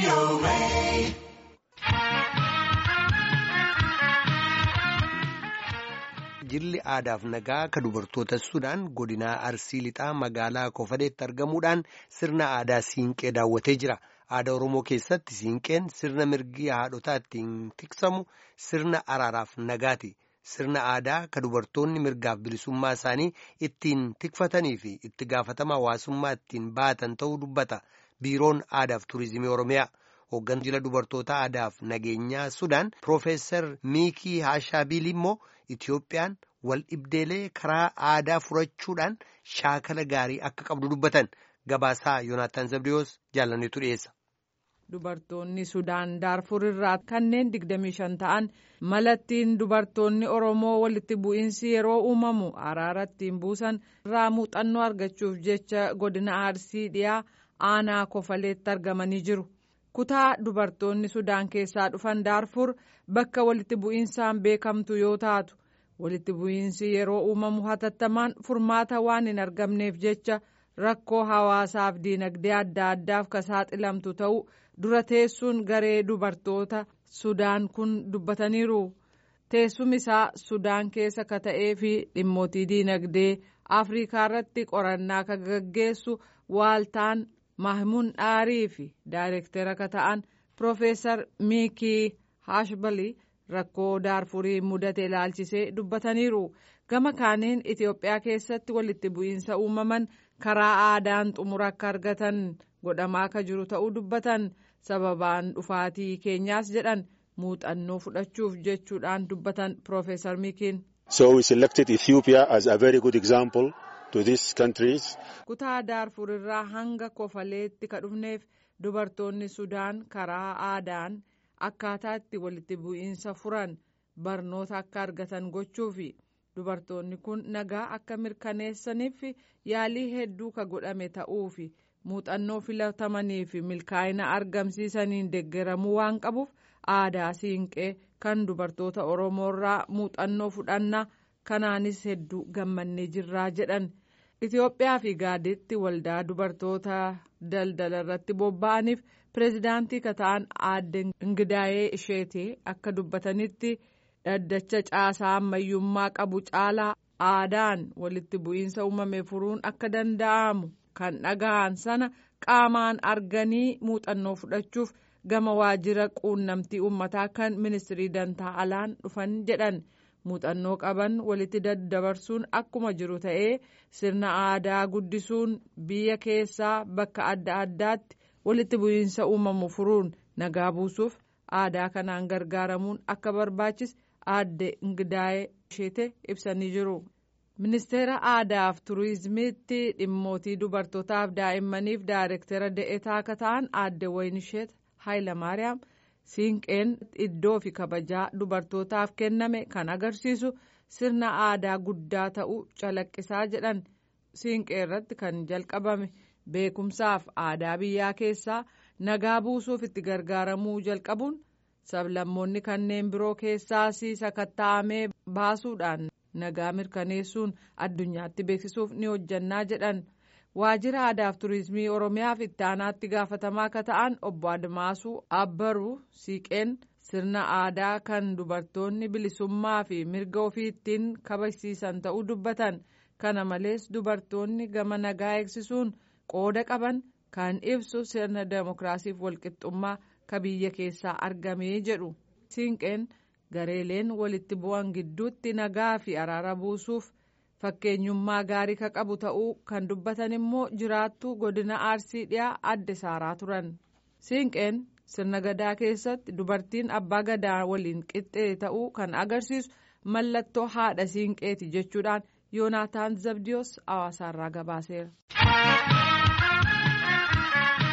Jilli aadaaf nagaa kan dubartoota Sudaan godinaa Arsii Lixaa magaalaa Kofadeetti argamuudhaan sirna aadaa Siinqee daawwatee jira. Aadaa Oromoo keessatti Siinqeen sirna mirgi haadhotaa ittiin tiksamu sirna araaraaf nagaati. Sirna aadaa kan dubartoonni mirgaaf bilisummaa isaanii ittiin tikfatanii fi itti gaafatama hawaasummaa ittiin baatan ta'uu dubbata. Biiroon Aadaaf Turizimii Oromiyaa. Hooggantuu jila dubartoota aadaaf nageenyaa Sudaan Piroofeesar Miikii Haashaabiil immoo Itiyoophiyaan wal dhibdeelee karaa aadaa furachuudhaan shaakala gaarii akka qabdu dubbatan gabaasaa Yoonaataan Zabdiyoos jaalanneetu dhiyeessa. Dubartoonni Sudaan Daarfur irraa kanneen 25 ta'an malattiin dubartoonni Oromoo walitti bu'iinsi yeroo uumamu araara ittiin buusan irraa muuxannoo argachuuf jecha godina Arsii dhiyaa aanaa kofaleetti argamanii jiru. Kutaa dubartoonni Sudaan keessaa dhufan Daarfur bakka walitti bu'iinsaan beekamtu yoo taatu walitti bu'iinsi yeroo uumamu hatattamaan furmaata waan hin argamneef jecha rakkoo hawaasaaf diinagdee adda addaaf ka saaxilamtu ta'uu dura teessuun garee dubartoota Sudaan kun dubbataniiru. Teessum isaa Sudaan keessa ka ta'ee fi dhimmootii diinagdee Afrikaa irratti qorannaa ka gaggeessu waaltaan Mahmuun Dhaarii fi daayirektara ka ta'an Piroofeesar Miikii Haashbalii rakkoo daarfurii mudate ilaalchisee dubbataniiru. Gama kaaniin Itoophiyaa keessatti walitti bu'iinsa uumaman karaa aadaan xumura akka argatan godhamaa akka jiru ta'uu dubbatan sababaan dhufaatii keenyaas jedhan muuxannoo fudhachuuf jechuudhaan dubbatan Piroofeesar Miikiin. So we selected Ethiopia as a very good example. to these countries. Kutaa Daarfur irraa hanga kofaleetti ka dhufneef dubartoonni Sudaan karaa aadaan akkaataa itti walitti bu'iinsa furan barnoota akka argatan gochuufi dubartoonni kun nagaa akka mirkaneessaniif yaalii hedduu ka godhame ta'uufi muuxannoo filatamanii fi milkaa'ina argamsiisaniin deeggaramuu waan qabuuf aadaa siinqee kan dubartoota Oromoo irraa muuxannoo fudhannaa kanaanis hedduu gammannee jirraa jedhan. Itoophiyaa fi gaaditti waldaa dubartoota daldala irratti bobba'aniif pireezidaantii ka ta'an aadde Ingidaayee isheetii akka dubbatanitti dhaddacha caasaa ammayyummaa qabu caalaa aadaan walitti bu'iinsa uumame furuun akka danda'amu kan dhaga'an sana qaamaan arganii muuxannoo fudhachuuf gama waajjira quunnamtii uummataa kan ministirii dantaa alaan dhufan jedhan. muuxannoo qaban walitti daddabarsuun akkuma jiru ta'ee sirna aadaa guddisuun biyya keessaa bakka adda addaatti walitti bu'iinsa uumamu furuun nagaa buusuuf aadaa kanaan gargaaramuun akka barbaachis aadde Ingidaayee isheete ibsanii jiru. ministeera aadaaf turizimiitti dhimmootii dubartootaaf daa'immaniif daayirektara da'eetaa akka ta'an aadde Wayinisheet Haayilamaariyaam. Siinqeen iddoo fi kabajaa dubartootaaf kenname kan agarsiisu sirna aadaa guddaa ta'uu calaqqisaa jedhan siinqee irratti kan jalqabame beekumsaaf aadaa biyyaa keessaa nagaa buusuuf itti gargaaramuu jalqabuun sablammoonni kanneen biroo keessaas sakatta'amee baasuudhaan nagaa mirkaneessuun addunyaatti beeksisuuf ni hojjannaa jedhan. waajjira aadaaf turizimii oromiyaaf itti aanaatti gaafatamaa akka ta'an obbo Admaasuu Abbaruu siiqeen sirna aadaa kan dubartoonni bilisummaa fi mirga ofii ittiin kabajsiisan ta'uu dubbatan kana malees dubartoonni gama nagaa eegsisuun qooda qaban kan ibsu sirna demokiraasiif walqixxummaa ka biyya keessaa argamee jedhu siinqeen gareeleen walitti bu'an gidduutti nagaa fi araara buusuuf. fakkeenyummaa gaarii ka qabu ta'uu kan dubbatan immoo jiraattuu godina arsii dhiyaa adde saaraa turan siinqeen sirna gadaa keessatti dubartiin abbaa gadaa waliin qixxee ta'uu kan agarsiisu mallattoo haadha siinqeeti jechuudhaan yoonaataan zabdiyoos hawaasaarraa gabaaseera.